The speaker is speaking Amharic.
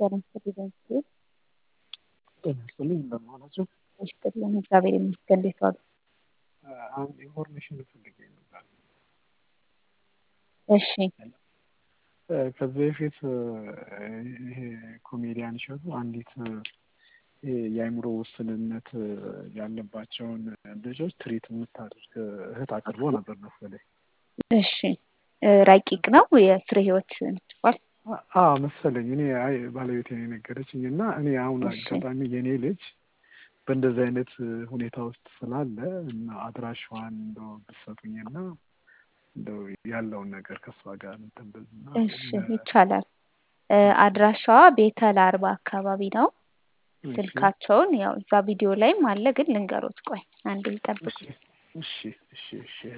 ጤና ይስጥልኝ በምስሉ ጤና ይስጥልኝ እንደምን ዋላችሁ? ይስጥልኝ እግዚአብሔር ይመስገን። እንዴት ዋሉ? አንድ ኢንፎርሜሽን ፈልጌ ነበር። እሺ ከዚህ በፊት ይሄ ኮሜዲያን እሸቱ አንዲት የአእምሮ ውስንነት ያለባቸውን ልጆች ትሪት የምታደርግ እህት አቅርቦ ነበር መሰለኝ። እሺ ረቂቅ ነው የፍሬ ህይወት ምትባል አዎ መሰለኝ። እኔ አይ ባለቤቴ ነው የነገረችኝ እና እኔ አሁን እሺ። አጋጣሚ የኔ ልጅ በእንደዚህ አይነት ሁኔታ ውስጥ ስላለ እና አድራሻዋን እንደው ብትሰጡኝና እንደው ያለውን ነገር ከእሷ ጋር እንትን ብልና እሺ ይቻላል። እ አድራሻዋ ቤተል አርባ አካባቢ ነው። እሺ ስልካቸውን ያው እዛ ቪዲዮ ላይም አለ፣ ግን ልንገሮት። ቆይ አንዴ ይጠብቁ። እሺ እሺ እሺ እሺ